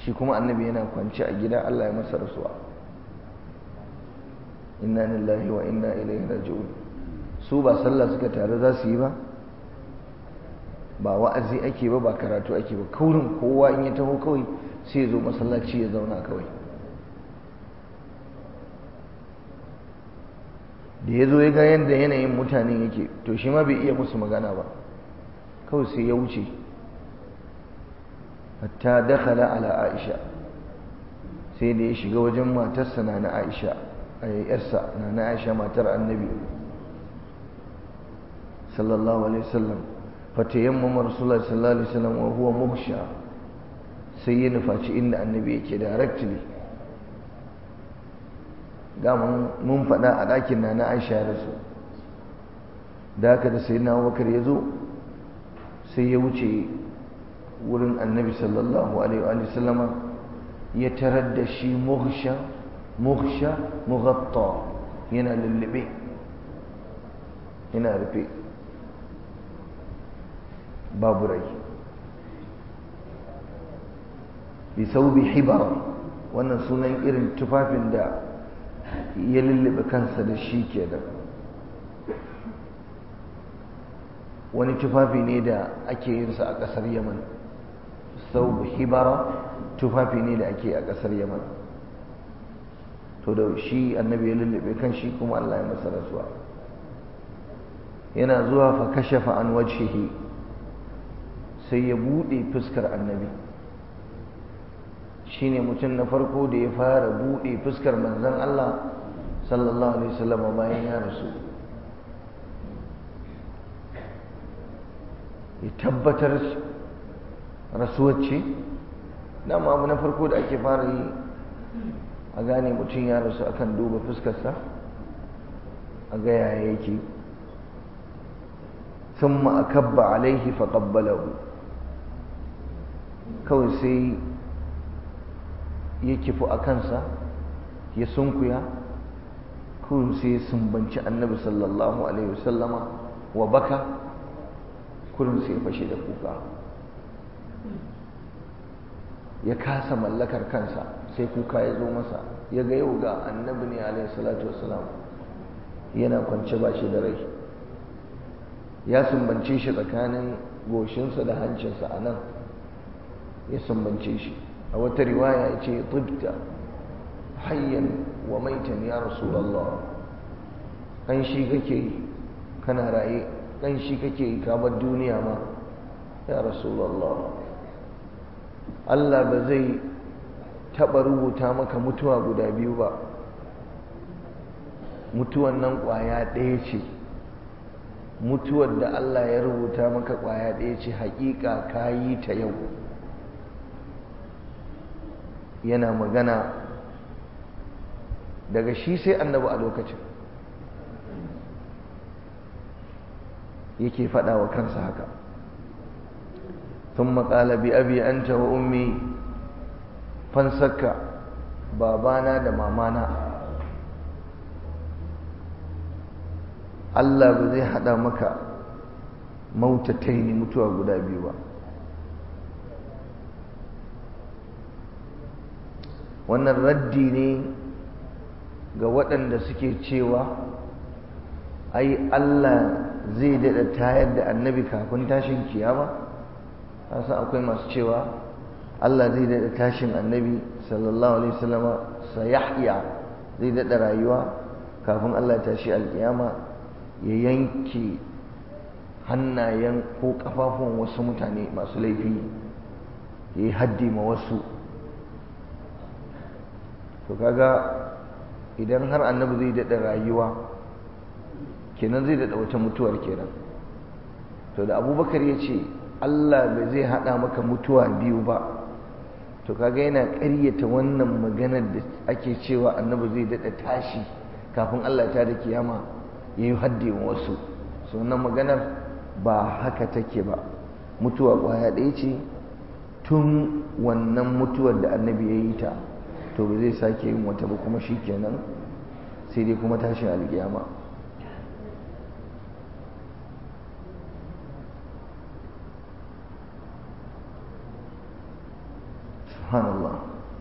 shi kuma annabi yana kwance a gida Allah ya masa rasuwa inna lillahi wa inna ilaihi raji'un su ba sallah suka tare za su yi ba ba wa'azi ake ba ba karatu ake ba kaurin kowa in ya taho kawai sai ya zo masallaci ya zauna kawai da ya zo ya ga yadda yanayin mutanen yake to shi ma bai iya musu magana ba kawai sai ya wuce hatta dakhala ala aisha sai da ya shiga wajen matarsa na na aisha a yarsa na na aisha matar annabi sallallahu alaihi wasallam fatayammama rasulullah sallallahu alaihi wasallam wa huwa muhsha sai ya nufaci inda annabi yake directly da mun faɗa a ɗakin na na aisha da su da haka da sai na abubakar ya zo sai ya wuce wurin annabi sallallahu alaihi wa sallama ya tarar da shi muhsha muhsha mughatta yana lullube yana rufe babu rai bi saubi hibara wannan sunan irin tufafin da ya lullube kansa da shi ke da wani tufafi ne da ake yinsa a ƙasar yaman sau hibara tufafi ne da ake a ƙasar yaman to da shi annabi ya lullube kan shi kuma allah ya masa rasuwa yana zuwa fa kashafa an wajhihi sai ya buɗe fuskar annabi shine mutum na farko da ya fara buɗe fuskar manzon Allah sallallahu alaihi wasallam bayan ya rasu ya tabbatar rasuwar ce dama abu na farko da ake fara yi a gane mutum ya rasu akan duba fuskarsa a ga yaya yake ثم أكب عليه فقبله kawai sai ya kifu a kansa ya sunkuya kawai sai ya sumbanci annabi sallallahu alaihi wasallama wa baka kurin sai ya fashe da kuka ya kasa mallakar kansa sai kuka ya zo masa ya ga yau ga annabi ne alaihi salatu wasalam yana kwance ba shi da rai ya sumbance shi tsakanin goshinsa da hancinsa a nan ya sumbance shi a wata riwaya ya ce tibta hayyan wa maitan ya rasulallah ƙanshi kake yi kana raye ƙanshi kake yi kamar duniya ma ya rasulallah Allah ba zai taɓa rubuta maka mutuwa guda biyu ba mutuwan nan ƙwaya ɗaya ce mutuwar da Allah ya rubuta maka ƙwaya ɗaya ce haƙiƙa ka yi ta yau yana magana daga shi sai annabi a lokacin yake faɗa wa kansa haka ثم قال بأبي أنت وأمي fansakka babana da mamana Allah ba zai hada maka mautatai ne mutuwa guda biyu ba wannan raddi ne ga waɗanda suke cewa ai Allah zai daɗa tayar da annabi kafin tashin kiyama san akwai masu cewa Allah zai daɗa tashin annabi sallallahu alaihi wasallama sayahya zai daɗa rayuwa kafin Allah tashi alkiyama ya yanke hannayen ko kafafun wasu mutane masu laifi ya yi haddi ma wasu to kaga idan har annabi zai daɗa rayuwa kenan zai daɗa wata mutuwar kenan to da abubakar ya ce Allah bai zai haɗa maka mutuwa biyu ba to kaga yana ƙaryata wannan maganar da ake cewa annabi zai daɗa tashi kafin Allah ta da kiyama ya yi haddi wa wasu su wannan maganar ba haka take ba mutuwa ƙwaya ɗaya ce tun wannan mutuwar da annabi ya yi ta to ba zai sake yin wata ba kuma shi kenan sai dai kuma tashin alkiyama subhanallah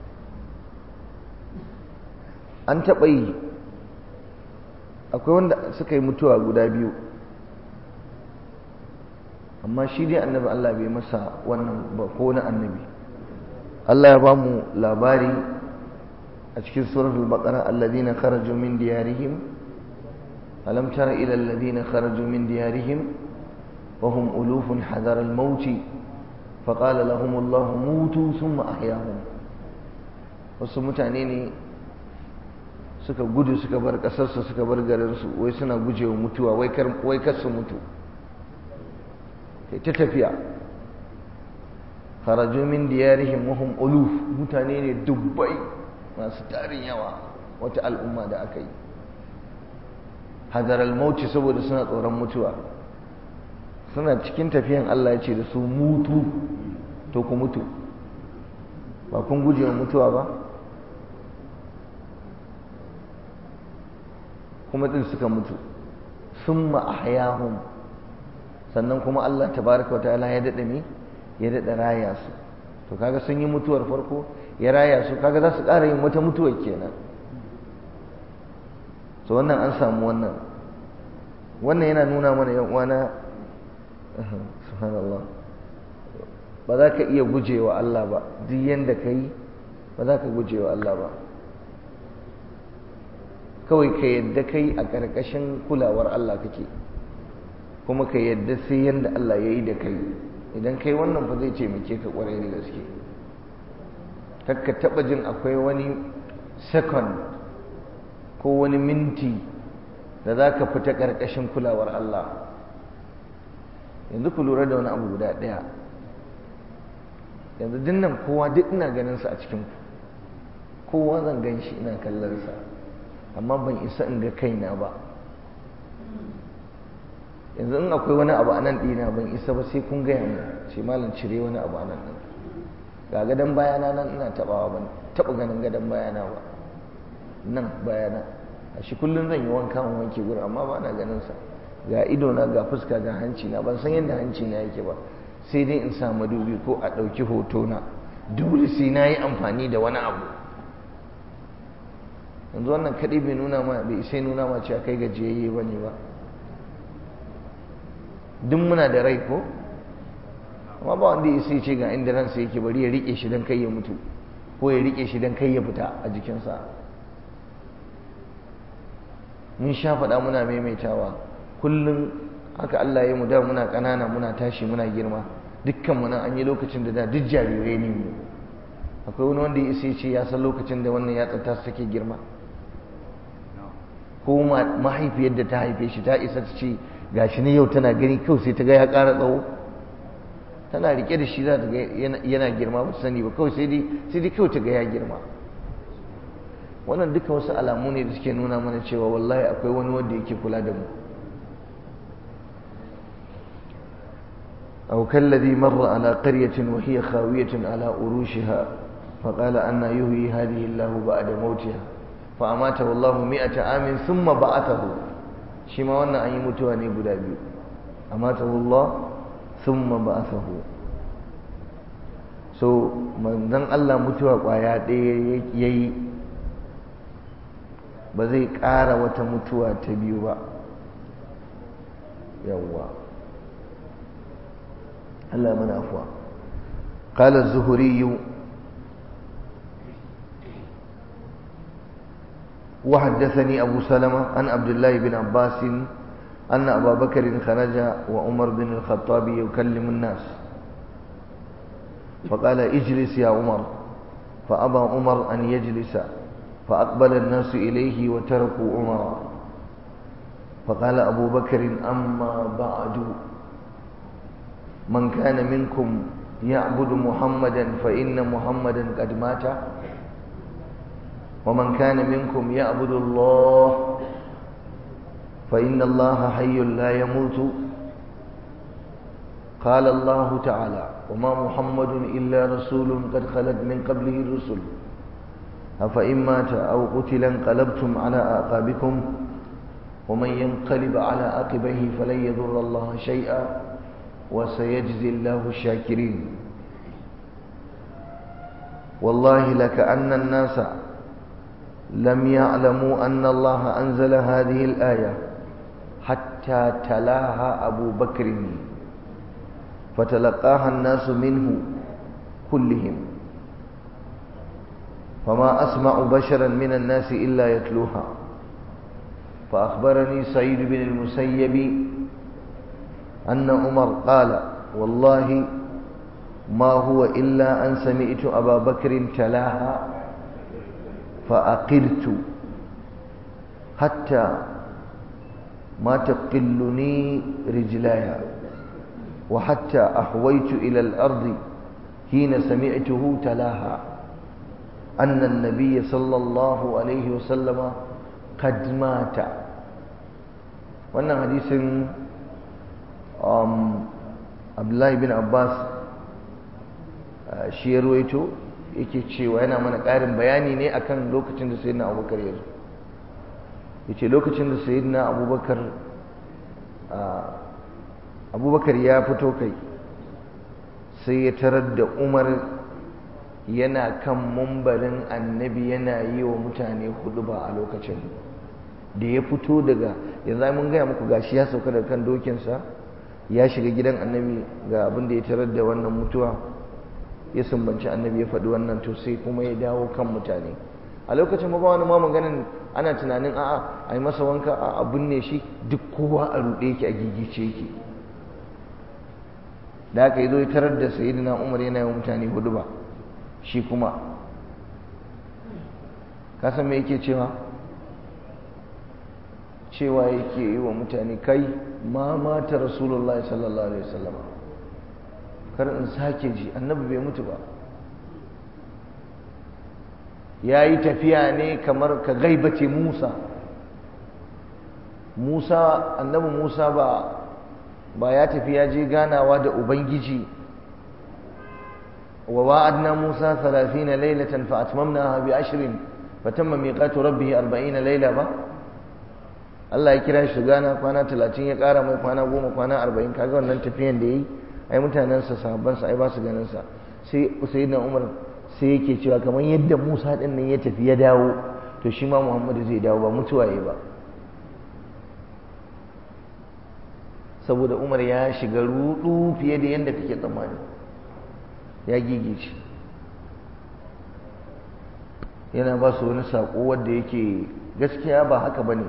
an taɓa yi akwai wanda suka yi mutuwa guda biyu amma shi dai annabi Allah bai masa wannan ba ko na annabi Allah ya ba mu labari a cikin suratul baqara alladhina kharaju min diyarihim alam tara ila alladhina kharaju min diyarihim wa hum ulufun hadar al-maut faqala lahum Allah mutu thumma ahyahum wasu mutane ne suka gudu suka bar kasarsu suka bar garinsu wai suna gujewa mutuwa wai kar su mutu ta tafiya kharaju min diyarihim wa hum uluf mutane ne dubbai masu tarin yawa wata al'umma da aka yi hadar al-mauti saboda suna tsoron mutuwa suna cikin tafiyan Allah ya ce da su mutu to ku mutu ba kun guje wa mutuwa ba kuma din suka mutu summa ahyahum sannan kuma Allah tabaraka wataala ya dada ne ya dada raya su to kaga sun yi mutuwar farko ya raya su kaga za su ƙara yin wata mutuwar kenan so wannan an samu wannan wannan yana nuna mana yan uwana subhanallah ba za ka iya gujewa Allah ba duk yanda kai ba za ka gujewa Allah ba kawai ka yadda kai a ƙarƙashin kulawar Allah kake kuma ka yadda sai yadda Allah ya yi da kai idan kai wannan fa zai taimake ka ƙwarai da gaske kakka taɓa jin akwai wani second ko wani minti da za ka fita ƙarƙashin kulawar Allah yanzu ku lura da wani abu guda ɗaya yanzu dinnan kowa duk ina ganin sa a cikin kowa zan gan shi ina kallon sa amma ban isa in ga kaina ba yanzu in akwai wani abu a nan ɗina ban isa ba sai kun gaya mu ce malam cire wani abu a nan ɗin ga gadon bayana nan ina taɓawa ban taɓa ganin gadon bayana ba nan bayana a shi kullum zan yi wanka in wanke gurin amma ba na ganin sa ga idona ga fuska ga hanci na ban san yadda hanci na yake ba sai dai in sa madubi ko a ɗauki hoto na dole sai na yi amfani da wani abu yanzu wannan kaɗai bai nuna ma bai sai nuna ma cewa kai gajiyayye ba ne ba duk muna da rai ko amma ba wanda ya sai ce ga inda ransa yake bari ya riƙe shi don kai ya mutu ko ya riƙe shi don kai ya fita a jikinsa mun sha faɗa muna maimaitawa kullum haka Allah ya mu da muna ƙanana muna tashi muna girma dukkan mu nan an yi lokacin da da duk jarirai ne mu akwai wani wanda ya isa ce ya san lokacin da wannan ya tsata su take girma ko mahaifiyar da ta haife shi ta isa ta ce gashi ne yau tana gani kawai sai ta ga ya ƙara tsawo tana rike da shi za ta ga yana girma ba ta sani ba kawai sai dai kawai ta ga ya girma wannan duka wasu alamu ne da suke nuna mana cewa wallahi akwai wani wanda yake kula da mu أو كالذي مر على قرية وهي خاوية على أروشها فقال أن يهوي هذه الله بعد موتها فأماته الله مئة عام ثم بعثه شما وانا أن يموتوا أن يبدا بيو أماته الله ثم بعثه so manzon Allah mutuwa kwaya ɗaya yayi ba zai ƙara wata mutuwa ta biyu ba yawwa Allah mana afuwa قال الزهري وحدثني أبو سلمة عن عبد الله بن عباس أن أبا بكر خرج وعمر بن الخطاب يكلم الناس فقال اجلس يا عمر فأبى عمر أن يجلس فأقبل الناس إليه وتركوا عمر فقال أبو بكر أما بعد من كان منكم يعبد محمدا فإن محمدا قد مات ومن كان منكم يعبد الله فإن الله حي لا يموت قال الله تعالى وما محمد إلا رسول قد خلت من قبله الرسل أفإن مات أو قتل انقلبتم على أعقابكم ومن ينقلب على عقبيه فلن يضر الله شيئا وسيجزي الله الشاكرين والله لكأن الناس لم يعلموا أن الله أنزل هذه الآية حتى تلاها أبو بكر فتلقاها الناس منه كلهم فما أسمع بشرا من الناس إلا يتلوها فأخبرني سعيد بن المسيب أن عمر قال والله ما هو إلا أن سمعت أبا بكر تلاها فأقرت حتى ما تقلني رجلاي وحتى أحويت إلى الأرض حين سمعته تلاها أن النبي صلى الله عليه وسلم قد مات wannan hadisin abdullahi bin abbas shi ya ruwaito yake cewa yana mana ƙarin bayani ne akan lokacin da sayyidina abubakar ya zo ya ce lokacin da sayyidina abubakar abubakar ya fito kai sai ya tarar da umar yana kan mumbarin annabi yana yi wa mutane hudu ba a lokacin da ya fito daga yanzu mun gaya muku gashi ya sauka daga kan dokinsa ya shiga gidan annabi ga abin da ya tarar da wannan mutuwa ya sumbanci annabi ya faɗi wannan to sai kuma ya dawo kan mutane a lokacin ba wani ma maganin ana tunanin a'a a yi masa wanka a abin ne shi duk kowa a ruɗe yake a gigice yake da aka yi zo ya tarar da sayyidina umar yana yi wa mutane hudu ba shi kuma kasan me yake cewa cewa yake yi wa mutane kai ma mata rasulullah sallallahu alaihi wasallam kar in sake ji annabi bai mutu ba ya yi tafiya ne kamar ka gaibace musa musa annabi musa ba ba ya tafi ya je ganawa da ubangiji wa wa'adna musa 30 laylatan fa atmamnaha bi ashrin fatamma miqatu rabbih 40 layla ba Allah ya kira shi gana kwana 30 ya kara mai kwana 10 kwana 40 kaga wannan tafiyan da yayi ai mutanen sa sahabban sa ai ba su ganin sa sai sayyidina Umar sai yake cewa kamar yadda Musa din nan ya tafi ya dawo to shi ma Muhammadu zai dawo ba mutuwa yayi ba saboda umar ya shiga rudu fiye da yadda kake tsammani ya gigice yana ba su wani saƙo wadda yake gaskiya ba haka ba ne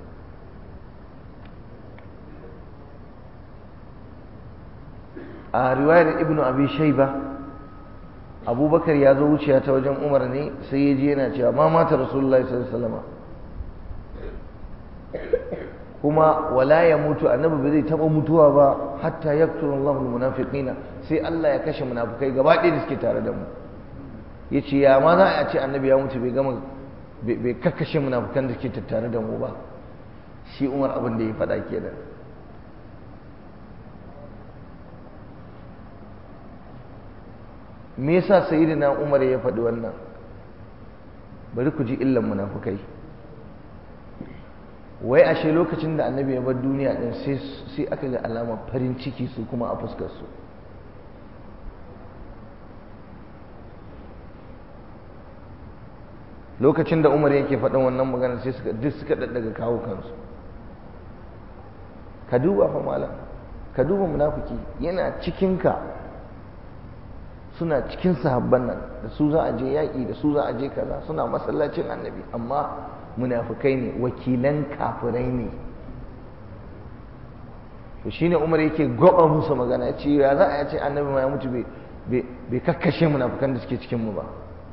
a riwayar ibnu abi shaiba abubakar ya zo wuciya ta wajen umar ne sai ya ji yana cewa ma mata rasulullahi sallallahu alaihi wasallam kuma wala ya mutu annabi ba zai taba mutuwa ba hatta yakturu Allahu almunafiqina sai Allah ya kashe munafikai gaba ɗaya da suke tare da mu yace ya ma za a ce annabi ya mutu bai gama bai kakkashe munafikan da suke tattare da mu ba shi Umar abin da ya faɗa kenan me yasa sayyidina Umar ya faɗi wannan bari ku ji illan munafikai wai ashe lokacin da annabi ya bar duniya din sai aka ga alamar farin ciki su kuma a fuskar su lokacin da umar yake faɗin wannan magana sai suka duk suka daddaga kawo kansu ka duba fa malam ka duba munafiki yana cikin ka suna cikin sahabban nan da su za a je yaƙi da su za a je kaza suna masallacin annabi amma munafukai ne wakilan kafirai ne to shine umar yake goba musu magana ce ya za a ce annabi ma ya mutu bai kakkashe munafukan da suke cikin mu ba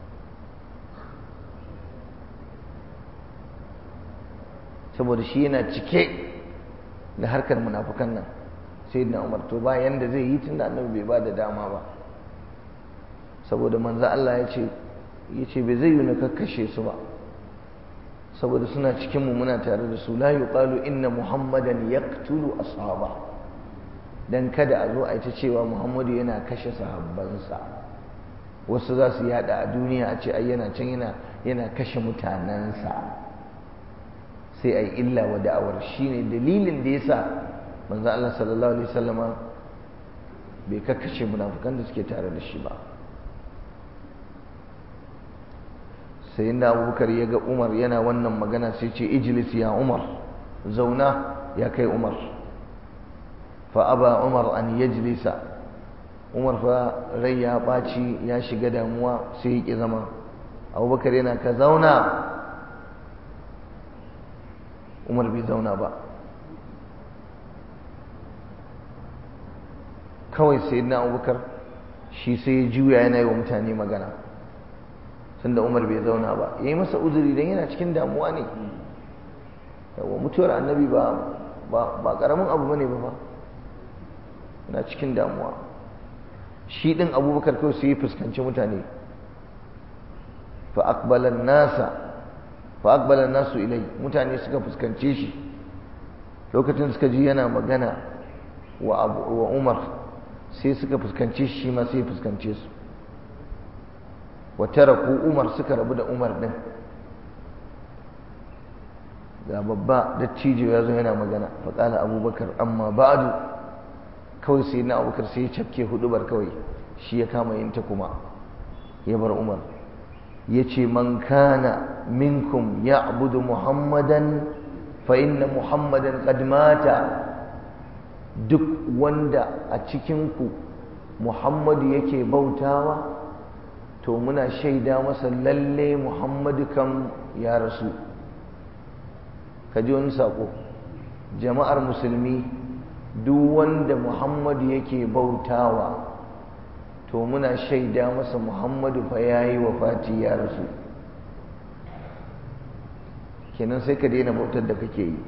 saboda shi yana cike da harkar munafukan nan sai na umar to ba yanda zai yi tunda annabi bai ba da dama ba saboda manzo Allah ya ce ya ce bai zai yi na kakkashe su ba saboda suna cikinmu muna tare da su la yuqalu inna muhammadan yaqtulu ashaba dan kada a zo a ita cewa muhammadu yana kashe sahabbansa wasu za su yada a duniya a ce ai yana can yana yana kashe mutanensa sai ai illa wa da'awar shine dalilin da yasa manzo Allah sallallahu alaihi wasallama bai kakkashe munafukan da suke tare da shi ba sai inda abubakar ya ga umar yana wannan magana sai ce ijlis ya umar zauna ya kai umar fa aba umar an yajlisa umar fa rai ya ɓaci ya shiga damuwa sai ya ƙi zama abubakar yana ka zauna umar bai zauna ba kawai sai na abubakar shi sai ya juya yana yi wa mutane magana tunda umar bai zauna ba ya yi masa uzuri don yana cikin damuwa ne yawa mutuwar annabi ba ba karamin abu bane ba ba yana cikin damuwa shi din abubakar kawai sai ya fuskanci mutane fa aqbalan nasa fa aqbalan nasu ilai mutane suka fuskance shi lokacin suka ji yana magana wa wa umar sai suka fuskance shi ma sai ya fuskance su wa taraku umar suka rabu da umar din ga babba dattijo ya zo yana magana faƙala abubakar amma ba'adu kawai sai na abubakar sai ya cafke hudubar kawai shi ya kama yin ta kuma ya bar umar ya ce man kana minkum ya abudu muhammadan fa inna muhammadan qad mata duk wanda a cikinku muhammadu yake bautawa to muna shaida masa lalle muhammadu kam ya rasu ka ji wani saƙo jama'ar musulmi duk wanda muhammadu yake bautawa to muna shaida masa muhammadu fa ya yi Fati ya rasu kenan sai ka daina bautar da kake yi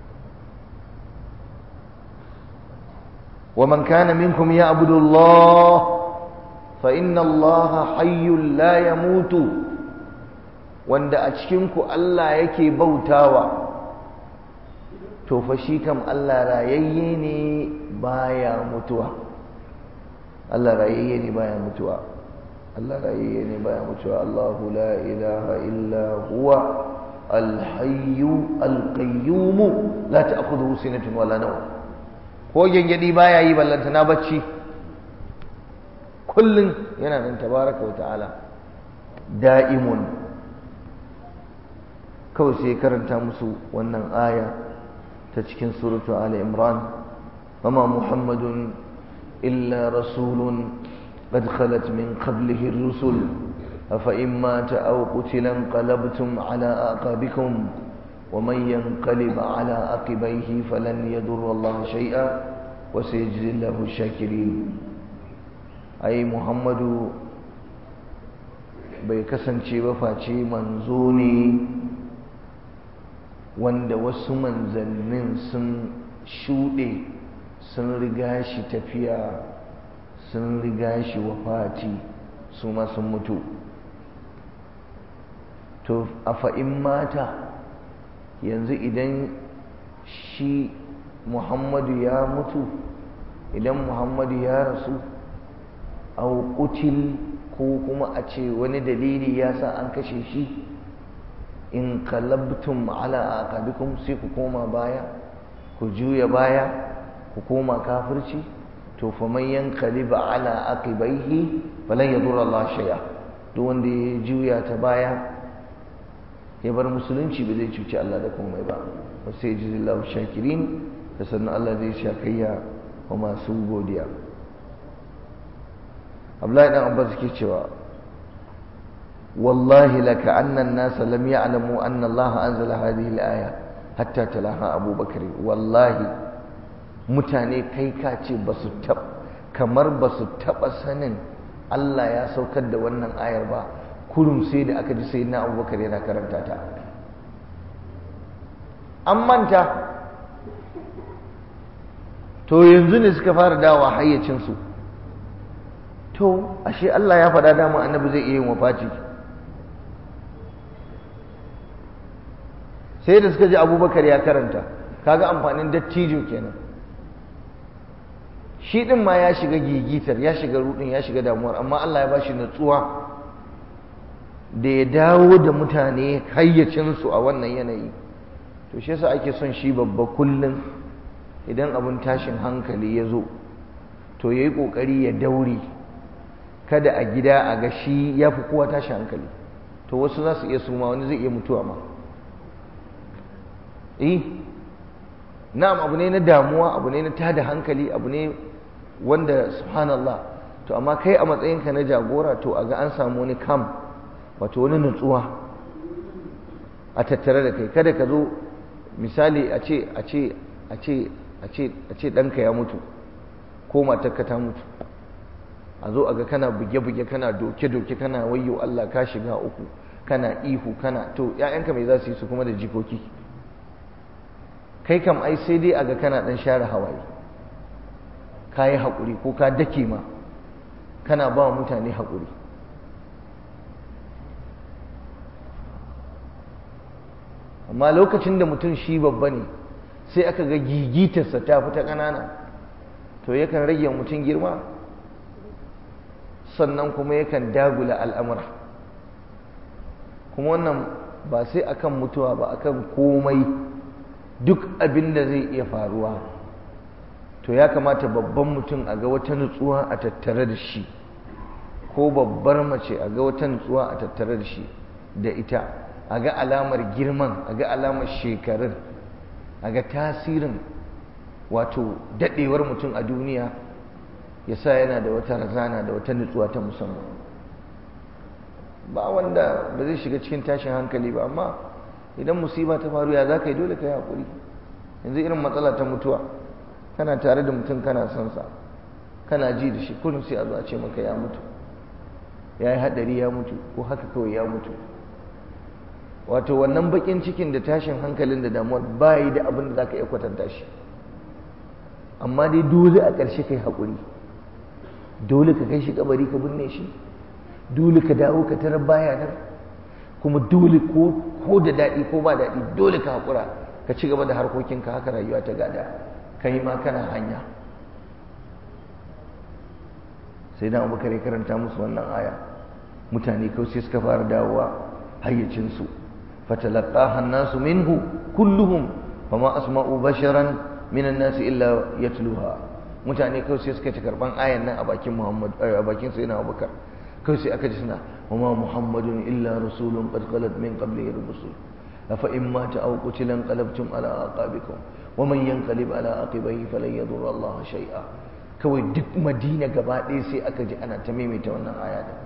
ومن كان منكم يعبد الله فإن الله حي لا يموت wanda a cikinku Allah yake bautawa to fa shi kam Allah rayayye ne baya mutuwa Allah rayayye ne baya mutuwa Allah rayayye ne baya mutuwa Allahu la ilaha illa huwa al-hayyu al-qayyum la ta'khudhuhu sinatun wala nawm ko gengedi baya yi ballanta na bacci kullun yana nan tabaraka wa ta'ala da'imun kawai sai karanta musu wannan aya ta cikin suratu Ali Imran wama Muhammadun illa rasulun qad khalat min qablihi ar-rusul afa in mata aw qutila qalabtum ala aqabikum ومن ينقلب على عقبيه فلن يضر الله شيئا وسيجزي الله الشاكرين أي محمد bai kasance ba face manzo ne wanda wasu manzannin sun shuɗe sun riga shi tafiya sun riga shi wafati su ma sun mutu to a fa'in mata yanzu idan shi muhammadu ya mutu idan muhammadu ya rasu au kutil ko kuma a ce wani dalili ya sa an kashe shi in kalabtum ala aqabikum sai ku koma baya ku juya baya ku koma kafirci to fa man yanqaliba ala aqibaihi falan yadurra Allah shay'a duk wanda ya juya ta baya ya bar musulunci ba zai cuci Allah da komai ba wa sai jizillahu shakirin da sannan Allah zai shakayya wa masu godiya Abdullahi dan Abbas ke cewa wallahi laka anna an-nas lam ya'lamu anna Allah anzala hadhihi al-aya hatta talaha Abu Bakr wallahi mutane kai ka ce basu tab kamar basu taba sanin Allah ya saukar da wannan ayar ba kurum sai da aka ji sai na abubakar yana karanta ta an manta to yanzu ne suka fara dawa hayyacinsu to ashe Allah ya faɗa dama annabi zai iya yin wafaci sai da suka ji abubakar ya karanta kaga amfanin dattijo kenan shi ɗin ma ya shiga gigitar ya shiga rudin ya shiga damuwar amma Allah ya bashi natsuwa da ya dawo da mutane hayyacinsu a wannan yanayi to shi yasa ake son shi babba kullum idan abin tashin hankali ya zo to ya yi ƙoƙari ya daure kada a gida a ga shi ya fi kowa tashin hankali to wasu za su iya suma wani zai iya mutuwa ma eh na'am abu ne na damuwa abu ne na tada hankali abu ne wanda subhanallah to amma kai a matsayinka na jagora to a ga an samu wani kam wato wani nutsuwa a tattare da kai kada ka zo misali a ce a ce a ce a ce a ce ɗanka ya mutu ko matarka ta mutu a zo a ga kana buge-buge kana doke-doke kana wayyo Allah ka shiga uku kana ihu kana to ‘ya'yanka mai za su yi su kuma da jikoki kai kam ai sai dai a ga kana ɗan share hawaye ka yi haƙuri ko ka dake ma kana ba mutane haƙuri amma lokacin da mutum shi babba ne sai aka ga gigitarsa ta fita ƙanana to yakan rage mutum girma sannan kuma yakan dagula al'amura kuma wannan ba sai akan mutuwa ba akan komai duk abin da zai iya faruwa to ya kamata babban mutum a ga wata nutsuwa a tattare da shi ko babbar mace a ga wata nutsuwa a tattare da shi da ita a ga alamar girman a ga alamar shekarun a ga tasirin wato daɗewar mutum a duniya ya sa yana da wata razana da wata nutsuwa ta musamman ba wanda ba zai shiga cikin tashin hankali ba amma idan musiba ta faru ya za ka yi dole ka yi haƙuri yanzu irin matsala ta mutuwa kana tare da mutum kana son sa kana ji da shi kullum sai a zo a ce maka ya mutu ya yi haɗari ya mutu ko haka kawai ya mutu wato wannan baƙin cikin da tashin hankalin da damuwar ba yi da abin da za ka iya kwatanta shi amma dai dole a ƙarshe kai haƙuri dole ka kai shi kabari ka binne shi dole ka dawo ka tarar baya nan kuma dole ko da daɗi ko ba daɗi dole ka haƙura ka ci gaba da harkokinka haka rayuwa ta gada kai ma kana hanya sai na abubakar ya karanta musu wannan aya mutane kawai sai suka fara dawowa hayyacinsu fatalaqaha an-nasu minhu kulluhum fama asma'u basharan minan nasi illa yatluha mutane kawai sai suka ci karban ayan nan a bakin Muhammad a bakin sayyidina Abubakar kawai sai aka ji suna wama muhammadun illa rasulun qad khalat min qablihi rusul afa in mata aw qutila qalabtum ala aqabikum waman yanqalib ala aqibihi falan yadurra Allah shay'a kawai duk Madina gaba ɗaya sai aka ji ana ta maimaita wannan aya da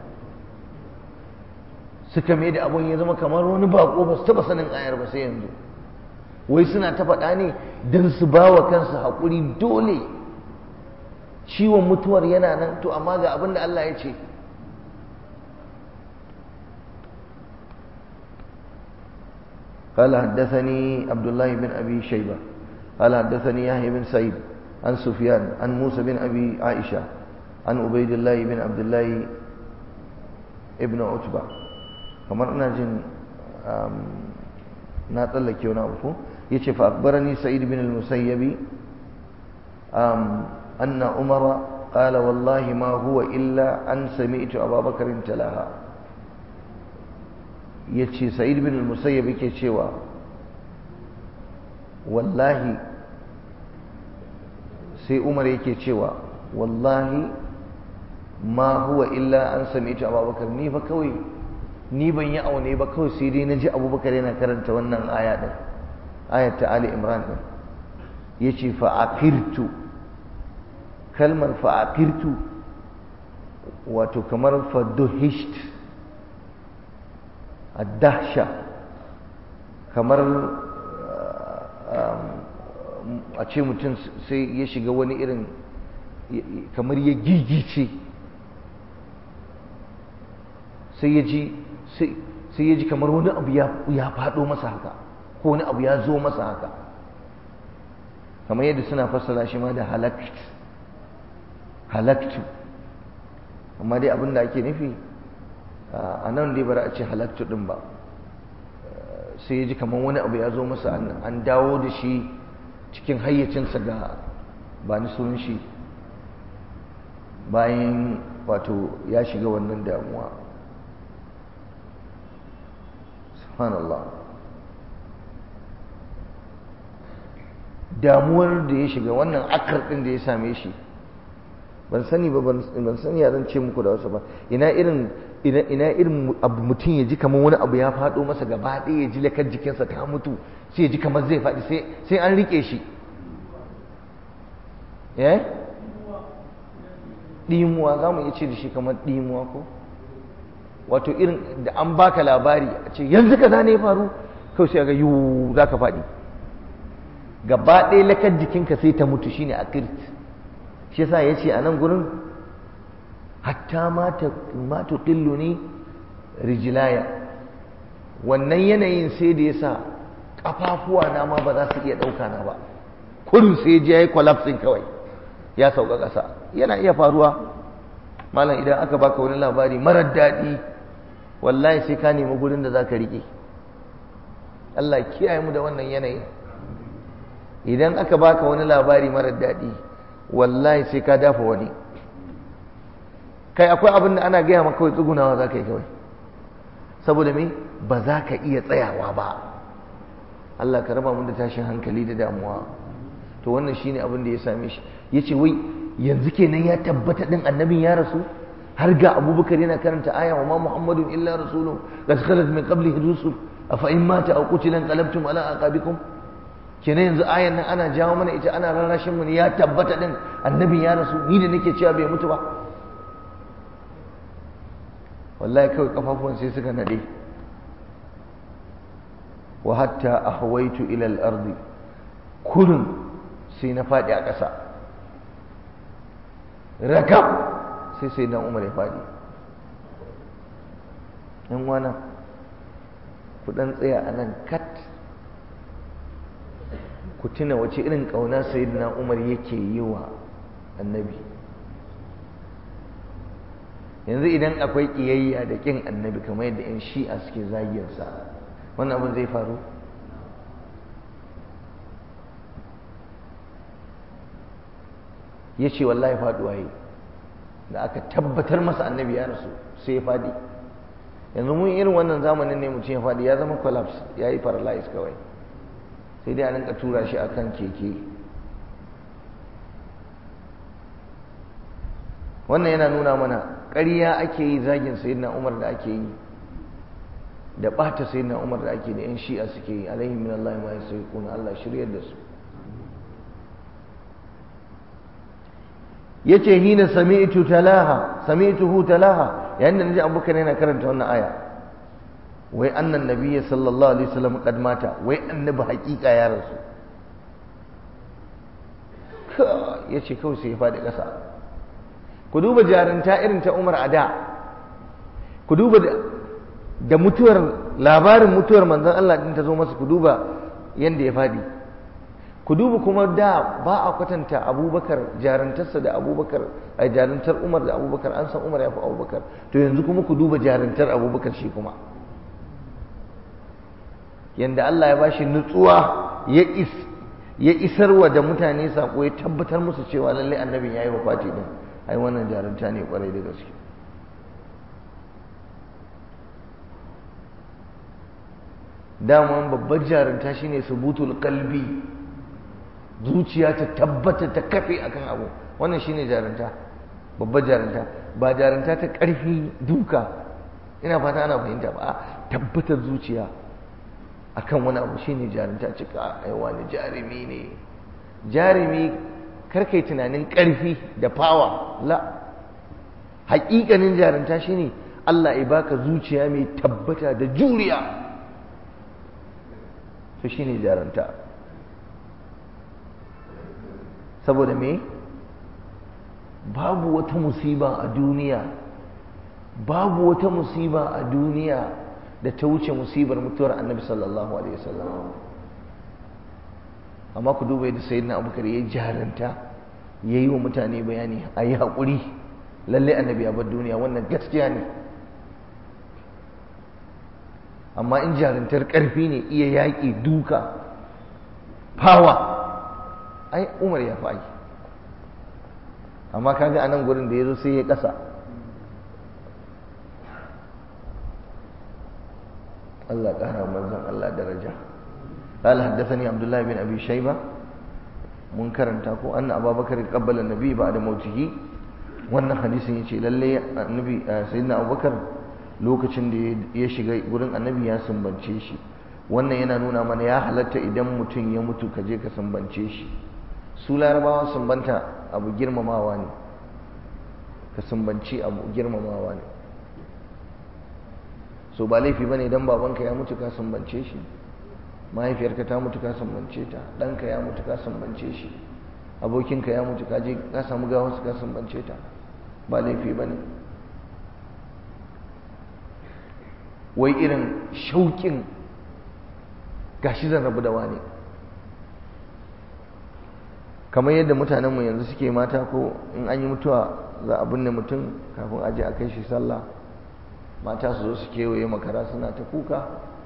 suka mai da abun ya zama kamar wani bako ba su taba sanin ayar ba sai yanzu wai suna ta faɗa ne don su ba wa kansu haƙuri dole ciwon mutuwar yana nan to amma ga abin da Allah ya ce قال حدثني عبد الله بن أبي شيبة قال حدثني يحيى بن سعيد عن سفيان عن موسى بن أبي عائشة عن عبيد الله بن عبد الله ابن عتبة kamar ina jin na tsallake wani abu ko yace fa akbarani sa'id bin al-musayyib anna umara qala wallahi ma huwa illa an sami'tu abubakar talaha yace sa'id bin al-musayyib yake cewa wallahi sai umar yake cewa wallahi ma huwa illa an sami'tu abubakar ni fa kawai ni ban yi aune ba kawai sai dai na ji abubakar yana karanta wannan aya ɗin ayat ta ali imran ɗin ya ce fa'akirtu kalmar fa'akirtu wato kamar faduhisht addahsha kamar a ce mutum sai ya shiga wani irin kamar ya gigice sai ya ji sai ya ji kamar wani abu ya faɗo masa haka ko wani abu ya zo masa haka kamar yadda suna fassara shi ma da halakt halaktu amma dai abin da ake nufi a nan dai bara a ce halaktu ɗin ba sai ya ji kamar wani abu ya zo masa an dawo da shi cikin hayyacinsa ga ba ni sunan shi bayan wato ya shiga wannan damuwa subhanallah damuwar da ya shiga wannan akar ɗin da ya same shi ban sani ba ban sani ya zan ce muku da wasu ba ina irin ina irin abu mutum ya ji kamar wani abu ya faɗo masa gaba ɗaya ya ji lakar jikinsa ta mutu sai ya ji kamar zai faɗi sai an riƙe shi eh ɗimuwa za mu iya ce da shi kamar ɗimuwa ko wato irin da an baka labari a ce yanzu ka ne ya faru kawai sai ga yiwu za ka faɗi gaba ɗaya lakar jikinka sai ta mutu shine a kirt shi yasa ya ce a nan gurin hatta ma tuqillu ni rijilaya wannan yanayin sai da yasa kafafuwa na ma ba za su iya ɗauka na ba kurin sai je yayi collapsing kawai ya sauka ƙasa yana iya faruwa malam idan aka baka wani labari marar daɗi wallahi sai ka nemi gurin da za ka riƙe Allah kiyaye mu da wannan yanayin idan aka baka wani labari marar daɗi wallahi sai ka dafa wani kai akwai abin da ana gaya maka kawai tsugunawa za ka yi kawai saboda me ba za ka iya tsayawa ba Allah ka raba mu da tashin hankali da damuwa to wannan shine abin da ya same shi yace wai yanzu kenan ya tabbata din annabin ya rasu har ga abubakar yana karanta aya wa ma muhammadun illa rasulun qad khalat min qablihi rusul afa in mata aw qutila qalabtum ala aqabikum kenan yanzu ayan nan ana jawo mana ita ana rarrashin mu ne ya tabbata din annabin ya rasu ni da nake cewa bai mutu ba wallahi kawai kafafuwan sai suka nade wa hatta ahwaitu ila al-ardi kullun sai na fadi a ƙasa rakab sai sai dan umar ya fadi yan wana ku dan tsaya a nan kat ku tuna wace irin ƙauna sayyidina umar yake yi wa annabi yanzu idan akwai ƙiyayya da ƙin annabi kamar yadda 'yan shi'a suke zagiyarsa wannan abin zai faru ya ce wallahi faɗuwa yi da aka tabbatar masa annabi ya rasu sai ya faɗi yanzu mun irin wannan zamanin ne mutum ya faɗi ya zama collapse ya yi paralyze kawai sai dai a rinka tura shi akan keke wannan yana nuna mana ƙarya ake yi zagin sayyidina umar da ake yi da ɓata sayyidina umar da ake da yan shi'a suke yi alaihi min Allah ma yasriquna Allah shiryar da su yace hina sami'tu talaha sami'tuhu talaha yayin da naji abubakar yana karanta wannan aya wai annan nabiyyi sallallahu alaihi wasallam kad mata wai annabi haƙiƙa ya rasu yace kawai sai ya faɗi ƙasa ku duba jarinta irin ta Umar a da ku duba da mutuwar labarin mutuwar manzon Allah din ta zo masa ku duba yanda ya fadi ku duba kuma da ba a kwatanta Abubakar jarintarsa da Abubakar a jarintar Umar da Abubakar an san Umar ya fi Abubakar to yanzu kuma ku duba jarintar Abubakar shi kuma yanda Allah ya bashi nutsuwa ya is ya isarwa da mutane sako ya tabbatar musu cewa lalle annabin yayi wafati din ai wannan jarumta ne kwarai da gaske daman babbar jarumta shine subutul qalbi zuciya ta tabbata ta kafe akan abu wannan shine jarumta babbar jarumta ba jarumta ta karfi duka ina fata ana fahimta ba tabbatar zuciya akan wani abu shine jarumta cika ai wani jarumi ne jarumi karkai tunanin ƙarfi da fawa la haƙiƙanin jarumta shine Allah ya baka zuciya mai tabbata da juriya to shine jarumta saboda me babu wata musiba a duniya babu wata musiba a duniya da ta wuce musibar mutuwar annabi sallallahu alaihi wasallam amma ku duba yadda sayyidina abubakar ya yi jaranta ya yi wa mutane bayani a yi haƙuri lallai annabi ya bar duniya wannan gaskiya ne amma in jarantar ƙarfi ne iya yaƙi duka fawa ai umar ya fi amma kaga a nan gurin da ya zo sai ya ƙasa Allah ƙara manzon Allah daraja قال حدثني عبد الله بن أبي شيبة منكرا تاكو أن أبا بكر قبل النبي بعد موته wannan hadisin yace lalle annabi sayyidina Abubakar lokacin da ya shiga gurin annabi ya sumbance shi wannan yana nuna mana ya halatta idan mutum ya mutu ka je ka sumbance shi su larabawa sumbanta abu girmamawa ne ka sumbanci abu girmamawa ne so ba laifi bane idan babanka ya mutu ka sumbance shi mahaifiyarka ta mutu ka sumbance ta ɗanka ya mutu ka sumbance shi abokinka ya mutu ka je ka samu gawarsa ka sumbance ta ba laifi bane wai irin shauƙin gashi zan rabu da wani kamar yadda mutanenmu yanzu suke mata ko in an yi mutuwa za a binne mutum kafin aje a kai shi sallah mata su zo su kewaye makara suna ta kuka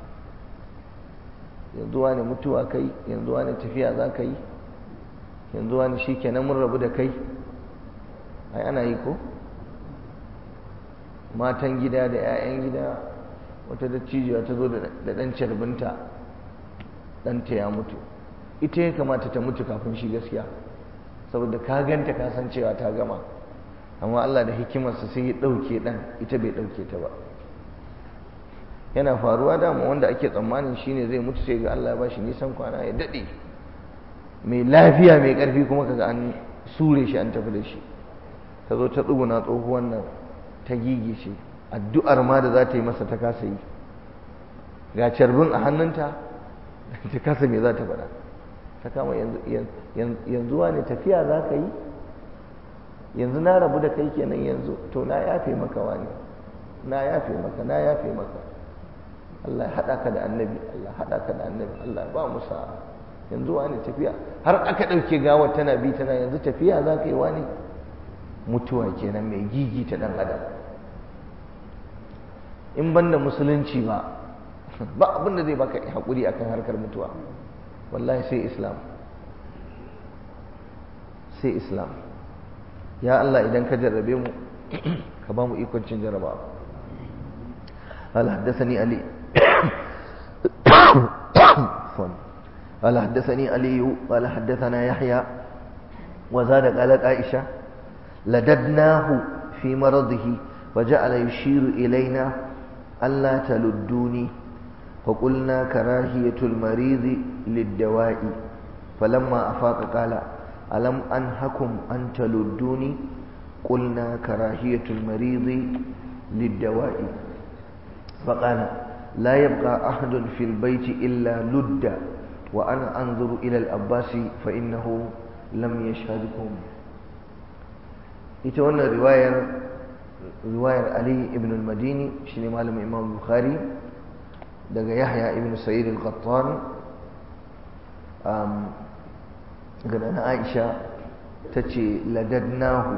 yanzu wani mutuwa kai yanzu wani tafiya za ka yi yanzu wani shi kenan mun rabu da kai ai ana yi ko matan gida da 'ya'yan gida wata dattijuwa ta zo da ɗan carbinta ɗanta ya mutu ita ya kamata ta mutu kafin shi gaskiya saboda ka ganta ka san cewa ta gama amma Allah da hikimarsa sai ya ɗauke ɗan ita bai ɗauke ta ba yana faruwa dama wanda ake tsammanin shine zai mutu sai ga Allah ba shi nisan kwana ya daɗe mai lafiya mai ƙarfi kuma kaga an sure shi an tafi da shi ta zo ta tsuguna tsohuwan nan ta gigice addu'ar ma da za ta yi masa ta kasa yi ga carbin a hannunta ta kasa me za ta faɗa ta kama yanzu ne tafiya za ka yi yanzu na rabu da kai kenan yanzu to na yafe maka wani na yafe maka na yafe maka Allah ya haɗa ka da annabi Allah haɗa ka da annabi Allah ba mu sa'a yanzu wani tafiya har aka ɗauke gawar tana bi tana yanzu tafiya za ka yi wani mutuwa kenan mai gigi ta ɗan adam in banda musulunci ba ba abin da zai baka haƙuri akan harkar mutuwa wallahi sai islam sai islam ya Allah idan ka jarrabe mu ka ba mu ikon cin jarraba قال حدثني علي قال حدثني علي قال حدثنا يحيى وزاد قالت عائشة لددناه في مرضه وجعل يشير إلينا ألا تلدوني فقلنا كراهية المريض للدواء فلما أفاق قال ألم أنهكم أن تلدوني قلنا كراهية المريض للدواء فقال لا يبقى أحد في البيت إلا لد وأنا أنظر إلى الأباس فإنه لم يشهدكم يتوانا رواية رواية علي ابن المديني شنو مالم إمام البخاري daga yahya ibn sa'id al-qattan um daga na aisha tace ladadnahu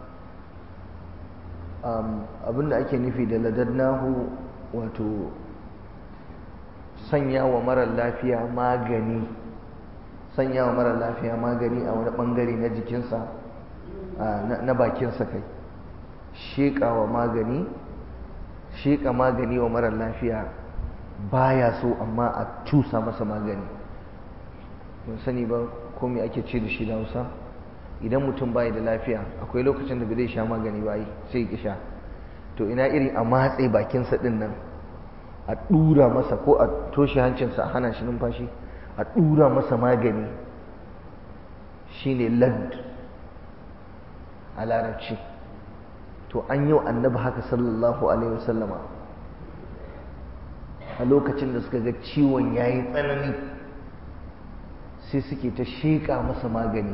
um abinda ake nufi da ladadnahu wato sanya wa mara lafiya magani sanya wa mara lafiya magani a wani bangare na jikinsa na bakinsa kai sheƙa wa magani sheƙa magani wa mara lafiya baya so amma a cusa masa magani mun sani ba ko me ake ce da shi da Hausa idan mutum bai da lafiya akwai lokacin da bai zai sha magani ba sai ya sha to ina iri a matse bakinsa din nan a dura masa ko a toshe hancinsa a hana shi numfashi a dura masa magani shine lad a larabci to an yi wa annabi haka sallallahu alaihi wasallama a lokacin da suka ga ciwon ya yi tsanani sai suke ta sheƙa masa magani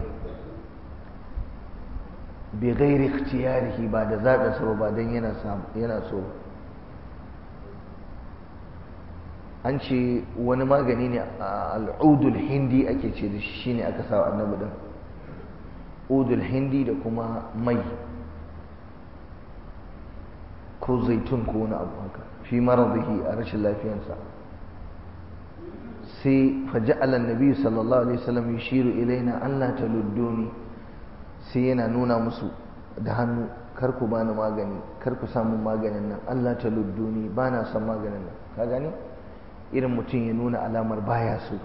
bai gairi ikhtiyarihi ba da zaɓinsa ba ba don yana so an ce wani magani ne a al'udul hindi ake ce da shi ne aka sa annabi din udul hindi da kuma mai ko zaitun ko wani abu haka fi maradihi a rashin lafiyansa sai faja'ala annabi sallallahu alaihi wasallam yushiru ilaina Allah taludduni sai yana nuna musu da hannu kar ku bani magani kar ku samu maganin nan Allah taludduni ba na son maganin nan ka gani irin mutum ya nuna alamar baya so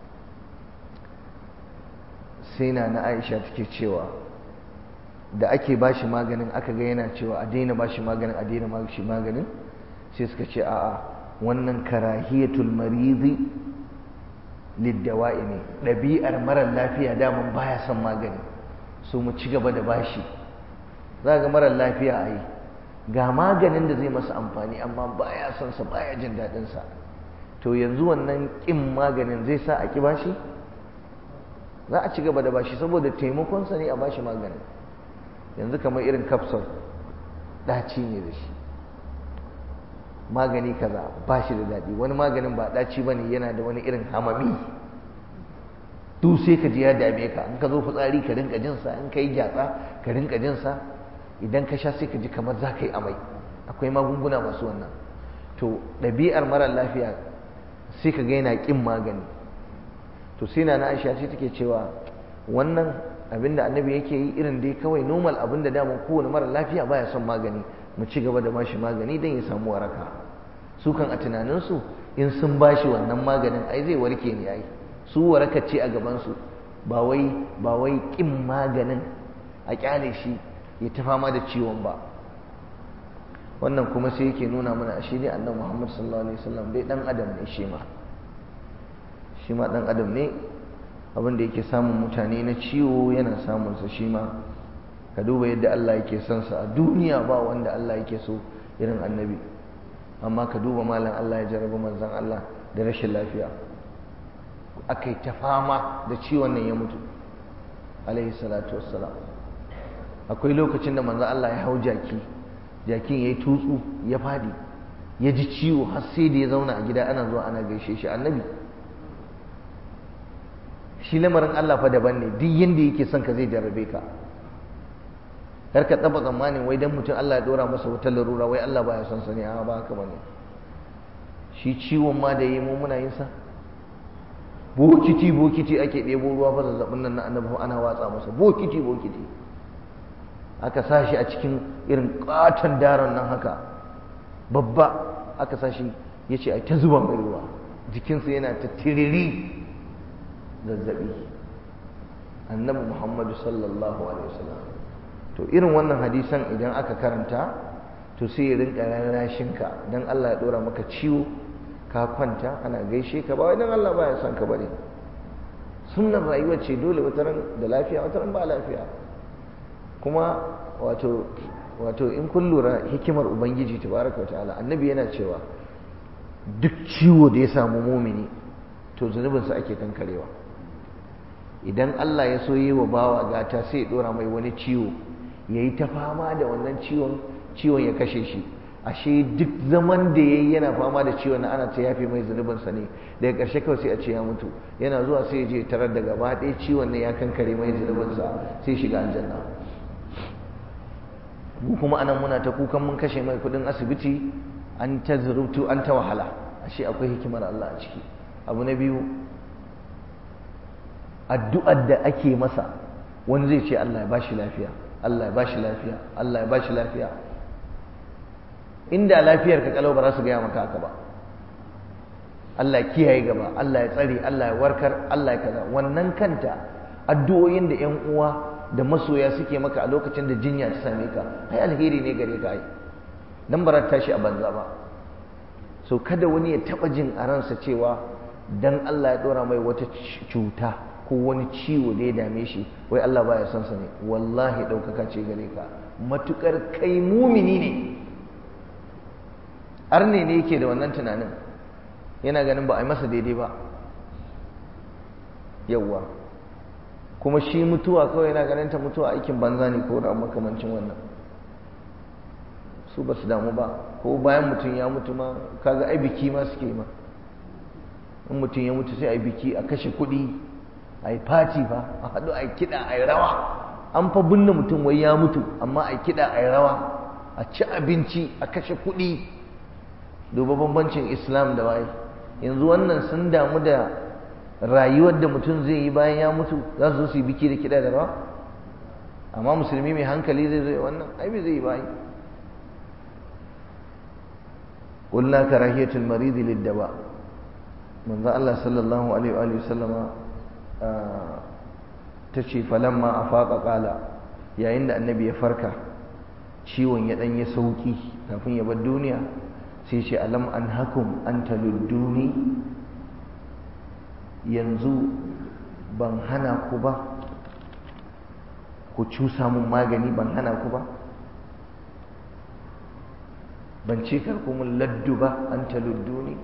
sai na na Aisha take cewa da ake bashi maganin aka ga yana cewa a daina bashi maganin a daina bashi maganin sai suka ce a'a wannan karahiyatul maridi liddawa'i ne ɗabi'ar marar lafiya daman baya son magani so mu ci gaba da bashi za ga marar lafiya a yi ga maganin da zai masa amfani amma baya son sa baya jin daɗin sa to yanzu wannan ƙin maganin zai sa a ƙi bashi za a ci gaba da bashi saboda taimakonsa ne a bashi maganin yanzu kamar irin kapsul ɗaci ne da shi magani kaza ba shi da daɗi wani maganin ba ɗaci ba ne yana da wani irin hamami duk sai ka ji ya dame ka in ka zo fitsari ka rinka jinsa in ka yi gyatsa ka rinka jinsa idan ka sha sai ka ji kamar za ka yi amai akwai magunguna masu wannan to ɗabi'ar mara lafiya sai ka ga yana ƙin magani to sai na aisha ce take cewa wannan abinda annabi yake yi irin dai kawai normal abinda daman kowane mara lafiya baya son magani mu ci gaba da bashi magani don ya samu waraka su kan a tunaninsu in sun bashi wannan maganin ai zai warke ne ai su waraka ce a gabansu ba wai ba wai kin maganin a kyale shi ya ta fama da ciwon ba wannan kuma sai yake nuna mana shi ne annabi Muhammad sallallahu alaihi wasallam dai dan adam ne shi ma shi ma dan adam ne abin da yake samun mutane na ciwo yana samun sa shi ma ka duba yadda Allah yake son sa a duniya ba wanda Allah yake so irin annabi amma ka duba malam Allah ya jarraba manzon Allah da rashin lafiya akai ta fama da ciwon nan ya mutu alaihi salatu wassalam akwai lokacin da manzon Allah ya hau jaki jakin yayi tutsu ya fadi ya ji ciwo har sai da ya zauna a gida ana zuwa ana gaishe shi annabi shi lamarin Allah fa daban ne duk yanda yake son ka zai jarrabe ka kar ka taba tsammanin wai dan mutum Allah ya dora masa wata larura wai Allah baya son sa ne a ba haka bane shi ciwon ma da yi mu muna yin sa bokiti bokiti ake ɗebo ruwa fa zazzabin nan na annabi ana watsa masa bokiti bokiti aka sa shi a cikin irin katon daron nan haka babba aka sa shi ya ce a ta zuba mai ruwa jikinsa yana ta tiriri zazzabi annabi muhammadu sallallahu alaihi wasallam to irin wannan hadisan idan aka karanta to sai ya rinka rarrashinka don Allah ya dora maka ciwo ka kwanta ana gaishe ka ba idan Allah baya son ka bane sunnar rayuwa ce dole wataran da lafiya wataran ba lafiya kuma wato wato in kun lura hikimar ubangiji tabaraka wa ta'ala annabi yana cewa duk ciwo da ya samu mumini to zunubinsa ake kankarewa idan Allah ya so yi wa bawa gata sai ya dora mai wani ciwo ya yi ta fama da wannan ciwon ciwon ya kashe shi ashe duk zaman da ya yi yana fama da ciwon na ana ta yafe mai zunubinsa ne daga ƙarshe kawai sai a ce ya mutu yana zuwa sai ya je tarar da gaba ɗaya ciwon ne ya kankare mai zunubinsa sai shiga aljanna mu kuma anan muna ta kukan mun kashe mai kuɗin asibiti an ta zurubtu an ta wahala ashe akwai hikimar Allah a ciki abu na biyu addu'ar da ake masa wani zai ce Allah ya bashi lafiya Allah ya bashi lafiya Allah ya bashi lafiya inda lafiyar ka kalau ba za su gaya maka haka ba Allah ya kiyaye gaba Allah ya tsare Allah ya warkar Allah ya kaza wannan kanta addu'o'in da ƴan uwa da masoya suke maka a lokacin da jinya ta same ka ai alheri ne gare ka ai dan ba tashi a banza ba so kada wani ya taba jin a ransa cewa dan Allah ya dora mai wata cuta ko wani ciwo da ya dame shi wai Allah baya son sa ne wallahi ɗaukaka ce gare ka matukar kai mumini ne arne ne yake da wannan tunanin yana ganin ba a yi masa daidai ba yawwa kuma shi mutuwa kawai yana ganin ta mutuwa aikin banza ne ko da makamancin wannan su ba su damu ba ko bayan mutum ya mutu ma kaga ai biki ma suke ma in mutum ya mutu sai a yi biki a kashe kuɗi a yi fati fa a haɗu a yi kiɗa a yi rawa an fa binne mutum wai ya mutu amma a yi kiɗa a yi rawa a ci abinci a kashe kuɗi duba bambancin islam da waye yanzu wannan sun damu da rayuwar da mutum zai yi bayan ya mutu za su zo su yi biki da kiɗa da rawa amma musulmi mai hankali zai zai wannan ai bai zai yi bayi قلنا كراهية المريض للدواء من ذا الله صلى الله عليه وآله وسلم تشي فلما أفاق قال يا عند النبي فركة ciwon ya ɗan ya sauki kafin ya bar duniya sai ce alam an hakum an taludduni yanzu ban hana ku ba ku cusa mun magani ban hana ku ba ban ce karku mun laddu ba an taludduni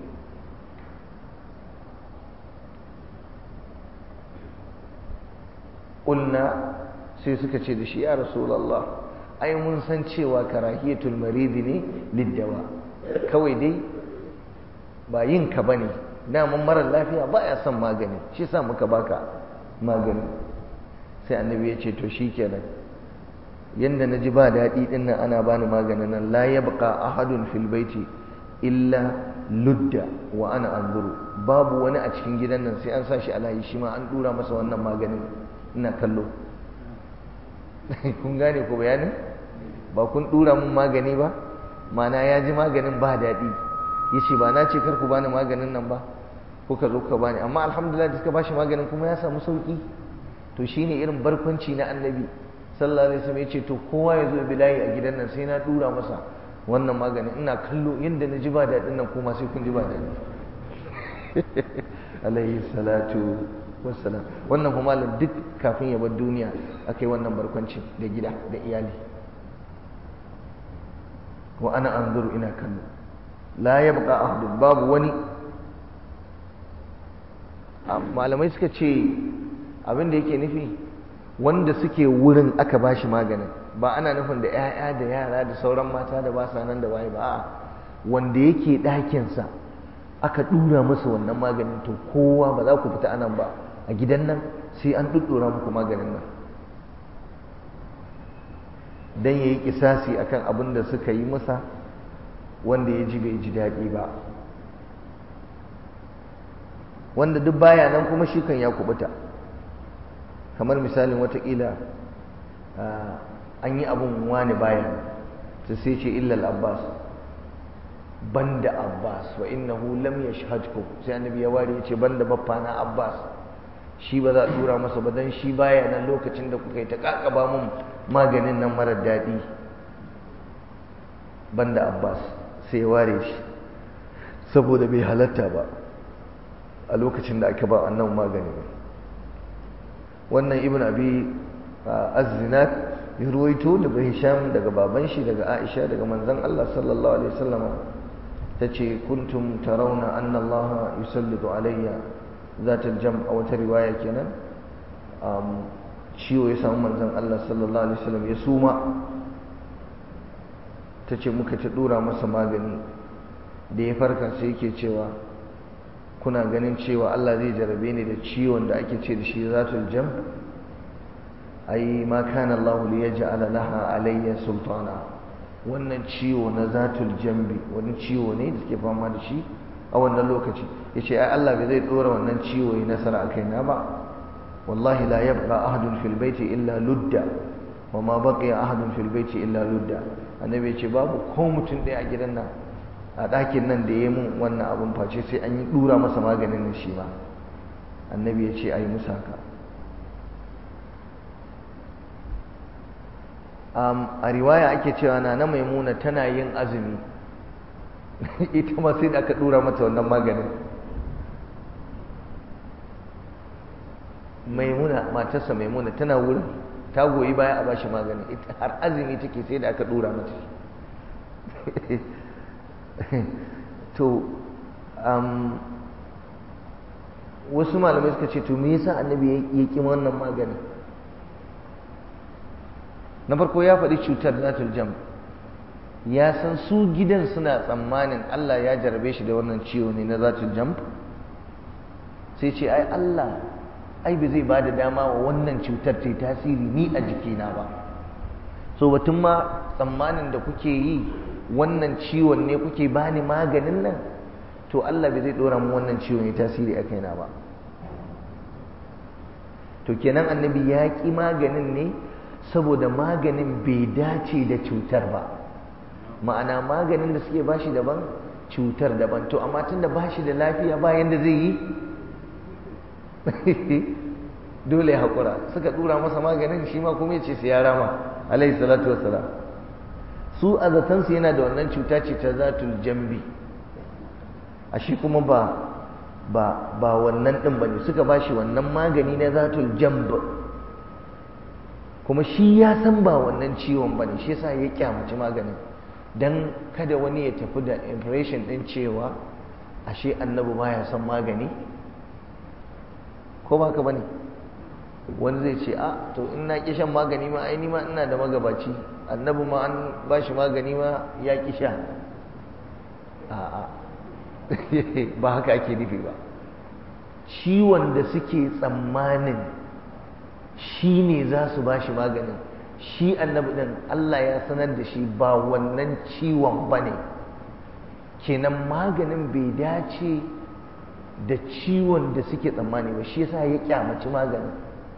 ƙulna sai suka ce da shi ya rasulallah ai mun san cewa karahiyatul maridi ne liddawa kawai dai ba yin ka bane daman marar lafiya ba ya son magani shi sa muka baka magani sai annabi ya ce to shikenan yanda na ji ba daɗi ɗin nan ana bani maganin nan la yabqa ahadun fil baiti illa ludda wa ana anzuru babu wani a cikin gidan nan sai an sa shi alayi shi ma an dura masa wannan maganin ina kallo kun gane ko bayanin ba kun dura mun magani ba mana ya ji maganin ba daɗi ya ce ba na ce kar ku bani maganin nan ba kuka zo ka bani amma alhamdulillah da suka bashi maganin kuma ya samu sauki to shine irin barkwanci na annabi sallallahu alaihi wasallam ya ce to kowa ya zo bilayi a gidan nan sai na dura masa wannan maganin ina kallo yadda na ji ba daɗin nan kuma sai kun ji ba daɗi alaihi salatu wassalam wannan kuma malam duk kafin ya bar duniya aka yi wannan barkwancin da gida da iyali wa ana anzuru ina kallo la yabqa ahadun babu wani malamai suka ce abin da yake nufi wanda suke wurin aka bashi maganin ba ana nufin da 'ya'ya da yara da sauran mata da ba sa nan da waye ba wanda yake ɗakinsa aka ɗura masa wannan maganin to kowa ba za ku fita anan ba a gidan nan sai an ɗuɗɗura muku maganin nan don ya yi kisasi a kan abin da suka yi masa wanda ya ji bai ji daɗi ba wanda duk baya nan kuma shi kan ya kubuta kamar misalin watakila an yi abin wani baya ta sai ce illal abbas banda abbas wa innahu lam yashhadkum sai annabi ya ware ya ce banda baffana abbas shi ba za a tura masa ba dan shi baya nan lokacin da kuka yi ta kakaba mun maganin nan marar daɗi banda abbas sai ya ware shi saboda bai halatta ba a lokacin da aka ba annan magani ba wannan ibn abi az-zinat ya ruwaito daga hisham daga baban shi daga aisha daga manzon Allah sallallahu alaihi wasallam tace kuntum tarawna anna Allah yusallitu alayya zatul jam' a wata riwaya kenan ciwo ya samu manzon Allah sallallahu alaihi wasallam ya suma tace muka ta dora masa magani da ya farka sai yake cewa kuna ganin cewa Allah zai jarabe ni da ciwon da ake ce da shi zatul jam ai ma kana Allah li yaj'ala laha alayya sultana wannan ciwo na zatul jambi wani ciwo ne da suke fama da shi a wannan lokaci yace ai Allah bai zai dora wannan ciwo yi nasara akai na ba wallahi la yabqa ahadun fil baiti illa ludda wa ma baqiya ahadun fil baiti illa ludda annabi yace babu ko mutum ɗaya a gidan nan a ɗakin nan da ya yi mun wannan abin face sai an yi ɗura masa maganin da shi ma annabi ya ce a yi musa haka a riwaya ake cewa na na maimuna tana yin azumi ita ma sai da aka ɗura mata wannan maganin maimuna matarsa maimuna tana wurin ta goyi baya a bashi magani har azumi take sai da aka ɗura mata to um, wasu malamai suka ce to me yasa annabi ya ƙi wannan magani na farko ya faɗi cutar zatul jam ya san su gidan suna tsammanin Allah ya jarabe shi da wannan ciwo ne na zatul jam sai ce ai Allah ai ba zai ba da dama wa wannan cutar ta tasiri ni a jikina ba so batun ma tsammanin da kuke yi wannan ciwon ne kuke bani maganin nan to Allah bai zai dora mu wannan ciwon ya tasiri a kaina ba to kenan annabi ya ki maganin ne saboda maganin bai dace da cutar ba ma'ana maganin da suke bashi daban cutar daban to amma tunda bashi da lafiya ba yanda zai yi dole ya haƙura suka dura masa maganin shi ma kuma ya ce sai ya rama alaihi salatu wassalam su a zatansu yana da wannan cuta ce ta zatul jambi ashe kuma ba ba ba wannan din bane suka bashi wannan magani na zatul jamb kuma shi ya san ba wannan ciwon bane shi yasa ya kyamaci maganin dan kada wani ya tafi da impression din cewa ashe annabi baya son magani ko ba ka bane wani zai ce a to in na ki shan magani ma ai ni ma ina da magabaci annabi ma an bashi magani ma ya ki sha a'a ba haka ake nufi ba ciwon da suke tsammanin shi ne za su ba shi maganin shi annabi ɗin Allah ya sanar da shi ba wannan ciwon ba ne kenan maganin bai dace da ciwon da suke tsammani ba shi yasa ya kyamaci maganin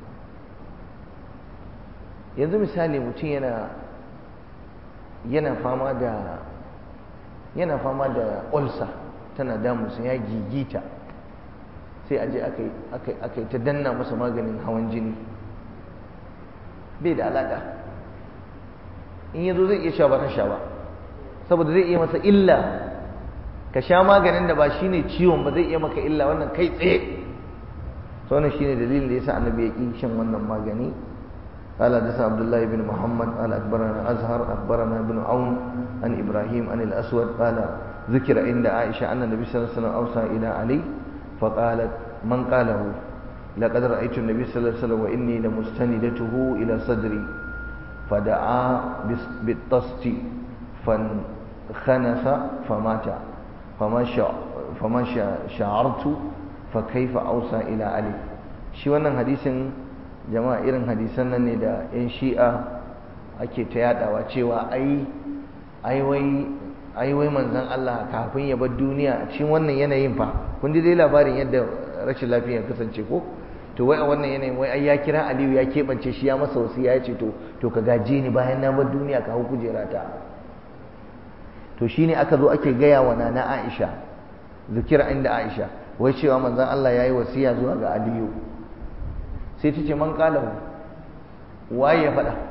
yanzu misali mutum yana yana fama da yana fama da ulcer tana damunsa ya gigita sai aje aka yi ta danna masa maganin hawan jini bai da alaƙa in yazo zai iya sha ba sha ba saboda zai iya masa illa ka sha maganin da ba shine ciwon ba zai iya maka illa wannan kai tsaye to wannan shine dalilin da yasa annabi ya ki shan wannan magani قال حدثنا عبد الله بن محمد قال اخبرنا ازهر اخبرنا ابن عون عن ابراهيم عن الاسود قال ذكر عند عائشه ان النبي صلى الله عليه وسلم اوصى الى علي فقالت من قاله لقد رايت النبي صلى الله عليه وسلم واني لمستندته الى صدري فدعا بالطست فانخنث فمات فما فما شعرت فكيف اوصى الى علي shi wannan hadisin jama'a irin hadisan nan ne da 'yan shi'a ake ta yadawa cewa ai ai wai manzan Allah kafin ya bar duniya a cikin wannan yanayin fa kun ji dai labarin yadda rashin lafiya ya kasance ko to wai a wannan yanayin wai ai ya kira Aliyu ya keɓance shi ya masa wasu ya ce to to ka gaje ni bayan na bar duniya ka hau kujera ta to shine aka zo ake gaya wa nana Aisha zikira inda Aisha wai cewa manzan Allah ya yi wasiya zuwa ga Aliyu sai ta ce man kalahu waye ya faɗa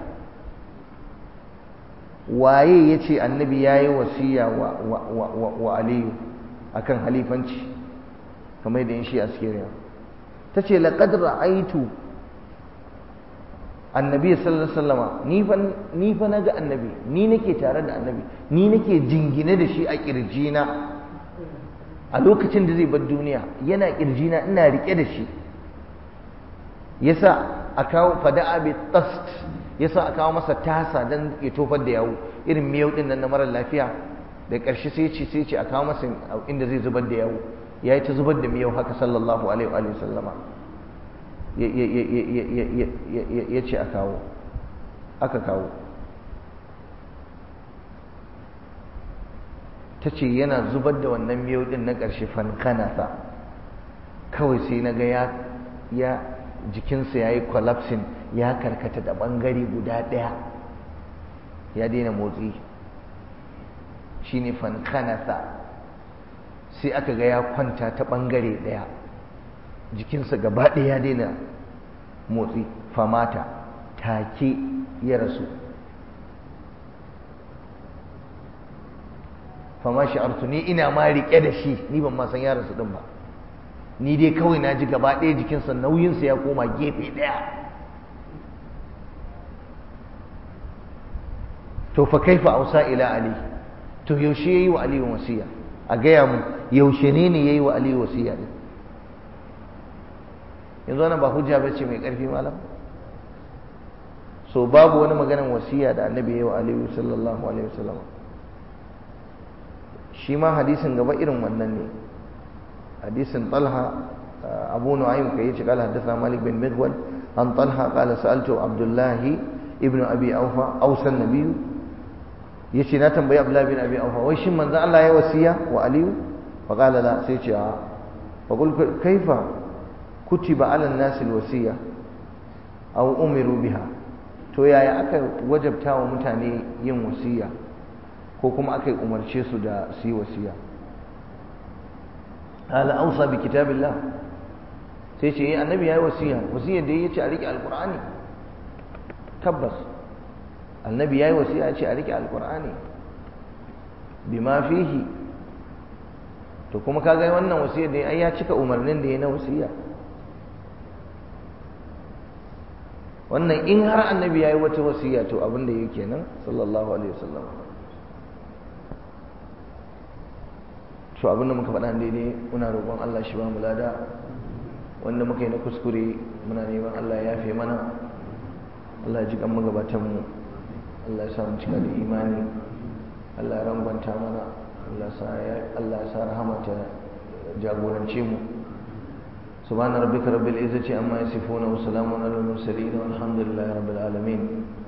waye ya ce annabi ya yi wasiya wa aliyu akan halifanci kamar da yin shi a sikiriya ta ce laƙad ra'aitu annabi sallallahu alaihi ni fa na ga annabi ni nake tare da annabi ni nake jingine da shi a ƙirjina a lokacin da zai bar duniya yana ƙirjina ina riƙe da shi yasa a kawo fada'a bi tast yasa a kawo masa tasa dan ya tofar da yawo irin miyau din nan na mara lafiya da ƙarshe sai ce sai ce a kawo masa inda zai zubar da yawo ya yi ta zubar da miyau haka sallallahu alaihi wa sallama ya ce a kawo aka kawo ta ce yana zubar da wannan miyau din na ƙarshe fankanasa kawai sai na ga ya jikinsa ya yi collapsing ya karkata da ɓangare guda ɗaya ya daina motsi shi ne fankanasa sai aka ga ya kwanta ta ɓangare ɗaya jikinsa gaba ɗaya ya daina motsi famata take ya rasu fama sha'artu ni ina ma riƙe da shi ni ban ma san ya rasu ɗin ba ni dai kawai na ji gaba ɗaya jikinsa nauyinsa ya koma gefe ɗaya to fa kaifa ausa ila ali to yaushe yayi wa ali wasiya a gaya mu yaushe ne ne yayi wa ali wasiya ne yanzu wannan ba hujja bace mai ƙarfi malam so babu wani maganar wasiya da annabi yayi wa ali sallallahu alaihi wasallam shi ma hadisin gaba irin wannan ne حديث طلحة أبو نعيم كيش قال حدثنا مالك بن مغول عن طلحة قال سألت عبد الله ابن أبي أوفى أوصى النبي يشي ناتم بي عبد الله بن أبي أوفى ويش من ذا الله يوسيا وأليو فقال لا سيتي فقل كيف كتب على الناس الوسية أو أمروا بها to yaya aka wajabta wa mutane yin wasiya ko kuma aka umarce su da su yi wasiya قال أوصى بكتاب الله سيشي إيه النبي هاي وسيها وسيها دي يتي عليك القرآن كبس annabi yayi wasiya ce a rike alqur'ani bima fihi to kuma kaga wannan wasiya da ai ya cika umarnin da ya na wasiya wannan in har annabi yayi wata wasiya to abin da yake nan sallallahu alaihi wasallam to abin da muka faɗa daidai muna roƙon Allah shi ba mu lada wanda muka yi na kuskure muna neman Allah ya yafe mana Allah ya ji kan magabatan mu Allah ya sa mu cika da imani Allah ya rangwanta mana Allah ya sa rahama ta jagorance mu سبحان ربك رب العزة عما يصفون وسلام على المرسلين والحمد لله رب العالمين